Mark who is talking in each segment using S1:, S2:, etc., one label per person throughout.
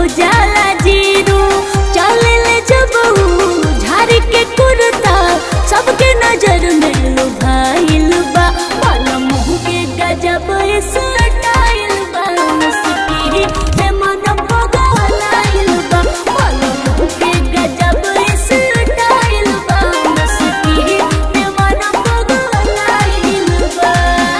S1: जाला जीरो चल ले जब ऊ झाड़ी के कुर्ता सबके नजर में लुभाइल बा माला मुँह के गजब स्टाइल बा मुस्की में मन पगलाइल बा माला मुँह के गजब स्टाइल बा मुस्की में मन पगलाइल बा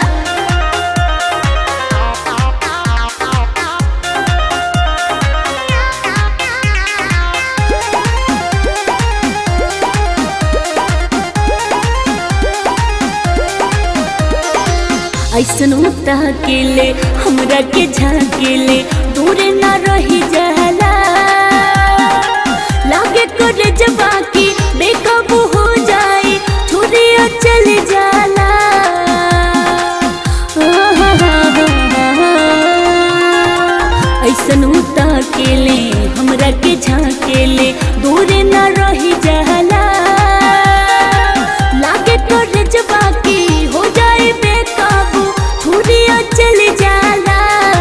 S1: ऐसन उता के ले हमरा के झाकेले दूर ना रही जाला लागे करे जबा की बेकाबू हो जाए छुरिया चल जाला ऐसन उता के ले हमरा के झाकेले दूर ना रही जाला लागे करे जबा की हो जाए बेकाबू छुरिया चल जाला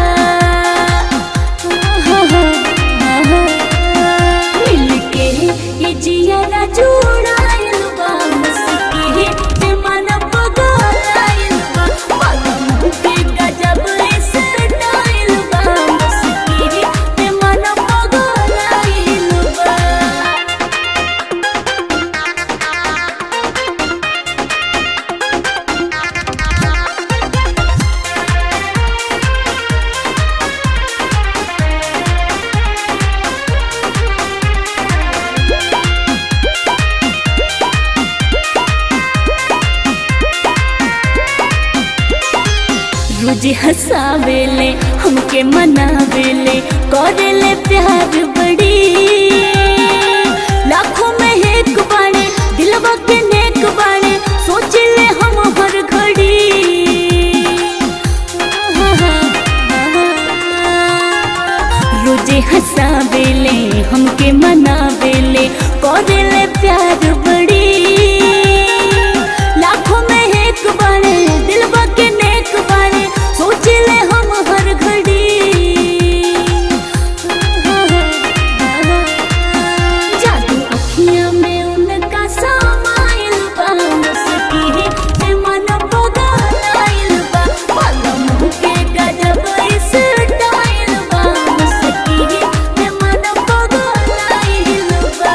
S1: मिलके ये जियारा जुड़ाइल बा मुस्की ते मन पगलाइल बा पगम के गजब स्टाइल बा मुस्की ते मन पगलाइल बा रोज हंसावेले हमके मनावेले करेले प्यार बड़ी लाखों में एक बाणे दिलवा के नेक बाणे सोचले हम हर घड़ी रोजे हंसावेले हमके मनावेले करेले प्यार बड़ी लाखों में एक बाणे दिलवा के नेक बाणे सोच ले हम हर घड़ी जादू अखियां में उनका समाइल बा मुस्की से मन पगलाइल बा पलम के गजब स्टाइल बा मुस्की से मन पगलाइल बा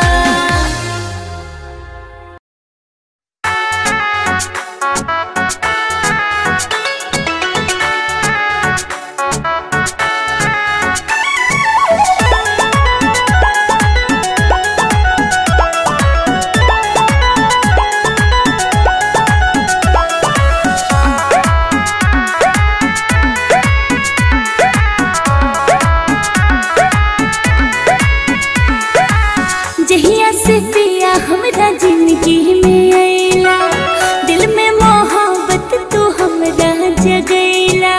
S1: जहिया से पिया हमरा जिंदगी में अइला दिल में मोहब्बत तू हमरा जगैला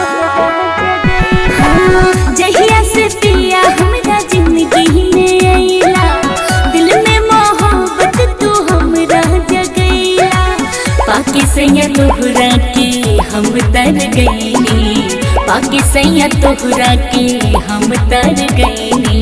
S1: हाँ, जहिया से पिया हमरा जिंदगी में अइला दिल में मोहब्बत तू हमरा जगैला पाकि सैया तोहरा के हम तर गईनी पाकि सैया तोहरा के हम तर गईनी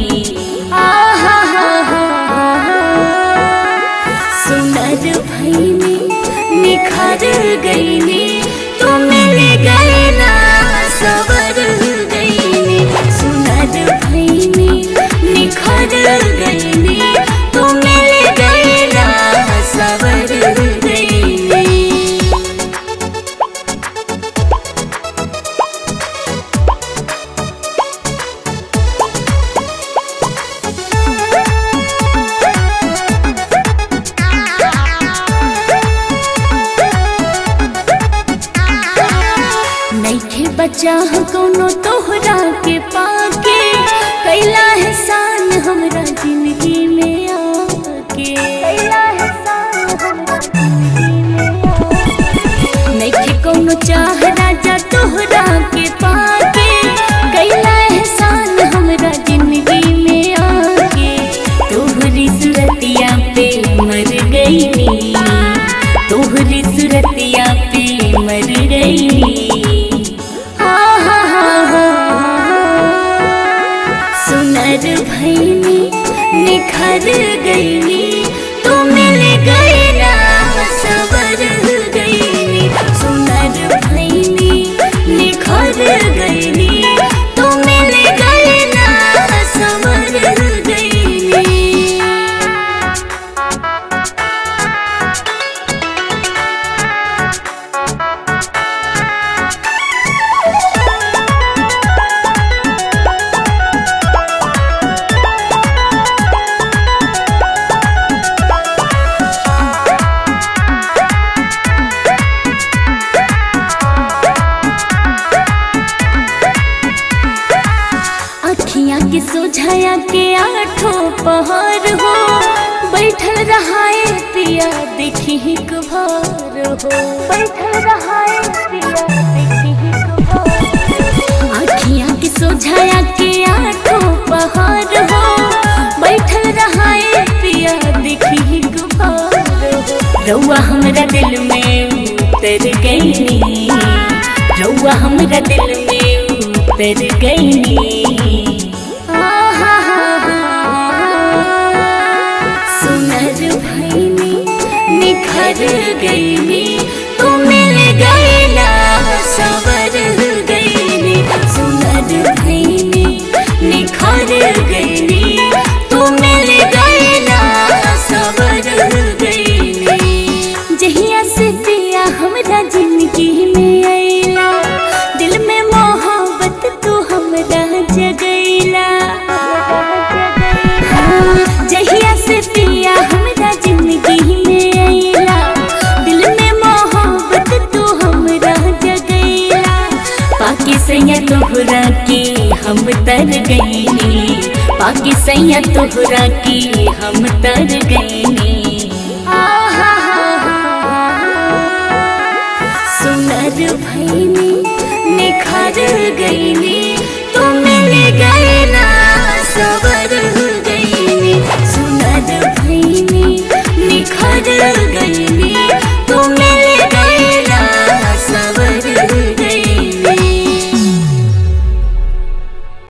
S1: सुंदर भईनी निखर गईनी तू मिल गई ना सवर गईनी सुंदर भईनी निखर गईनी तू मिल गई ना सवर गईनी नइखे बचा कोनो तोहरा के पाके कैला एहसान हमरा जिंदगी में आके कैला एहसान हमरा जिंदगी में आके नइखे कोनो चाह राजा तोहरा के पाके कैला एहसान हमरा जिंदगी में आके तोहरी सूरतिया पे मर गईनी तोहरी सूरतिया पे मर गईनी हा हा हा हा सुनर सोझाया के आठों पहर हो बैठल रहाए पिया देखी हिक भर हो बैठल रहाए पिया देखी हिक भर आखियाँ के सोझाया के आठों पहर हो बैठल रहाए पिया देखी हिक भर हो रउआ हमरा दिल में उतर गईनी रउआ हमरा दिल में उतर गईनी सुनर भैनी निखर गईनी तू मिल गईला सवर गईनी सुनर भैनी निखर गईनी तू मिल गईला सवर गईनी जहिया से पिया हमरा जिंदगी में आइला दिल में मोहब्बत तू हमरा जगैला जहिया से पिया हमरा जिंदगी में आइला दिल में मोहब्बत तू हमरा जगैला पाकि सैया तोहरा के हम तर गईनी पाकि सैया तोहरा के हम तर गईनी